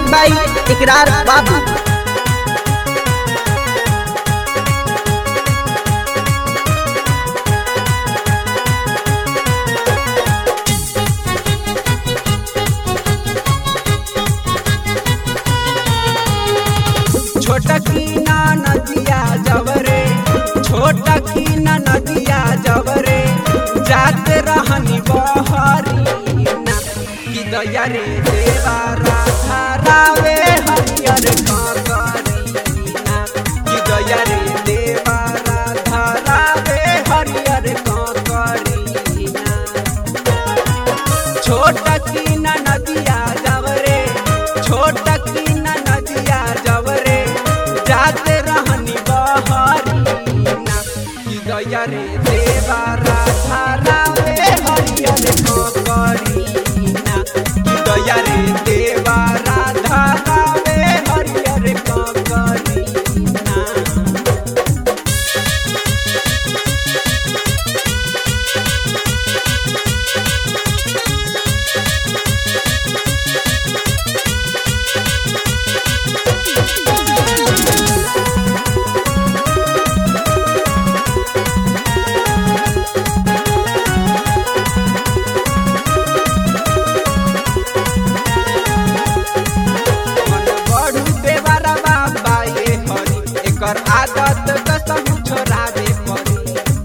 music बाई इकरार बाबू छोटा की ना नदिया जवरे छोटा की ना नदिया जवरे जाते रहनी बहरी ना कि दया रे देवा राधा रावे हरियर काकरी ना कि दया रे देवा राधा रावे हरियर काकरी ना छोटा की ना नदिया जवरे छोटा की ना नदिया जवरे जाते रहनी बहरी ना कि गया रे देवा राधा रावे हरियर करी ना कि गया रे देवा राधा रावे हरियर करी ना मन बढ़ू देवारा बाबा ये हरी एकर आदत कसम छोड़ावे पड़ी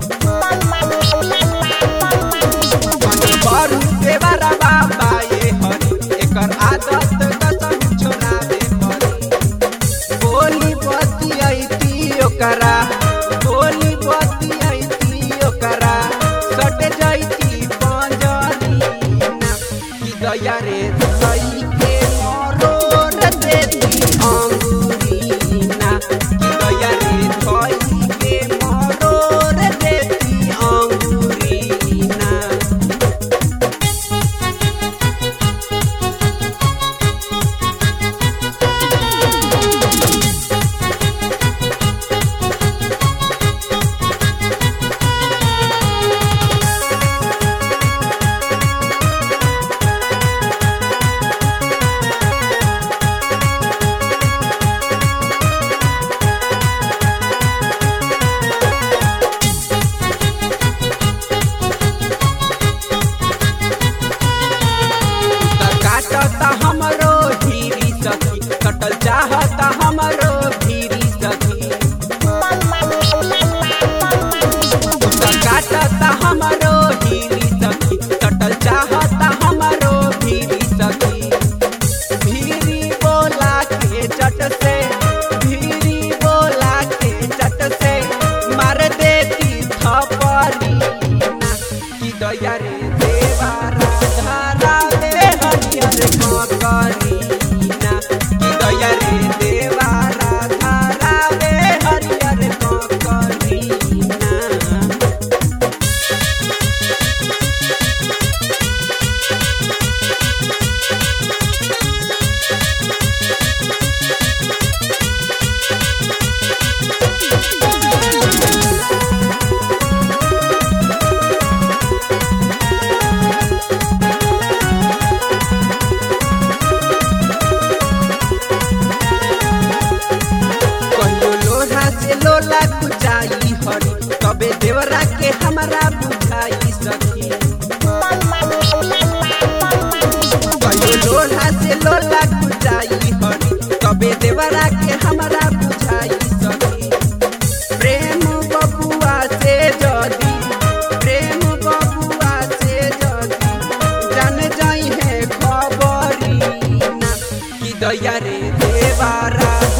मन बढ़ू देवारा बाबा ये हरी एकर आदत कसम छोड़ावे पड़ी बोली बती आईती ओकरा बोली बती आईती ओकरा सट जाईती पंजरी ना कि गया रे सही के मरोर देती अंगूरी ना कि गया रे सही के मरोर देती अंगूरी ना त काटता हमरो धीरी सखी कटल चाहता हमरो धीरी सखी त काटता हमरो धीरी सखी कटल चाहता हमरो धीरी सखी धीरी बोला के चट से धीरी बोला के चट से मार देती थपड़ी ना कि दया रे देवा राधा रावे हरियर करी ना कि दया रे देवा राधा रावे हरियर करी ना कहियो लोढ़ा से लोला कुचाई हरी तबे देवरा के हमरा बुझाई सखी कहियो लोढ़ा से लोला कुचाई हरी तबे देवरा के हमरा बुझाई सखी प्रेम बबुआ से जदी प्रेम बबुआ से जदी जान जाई है खबरी ना कि दया रे देवा राधा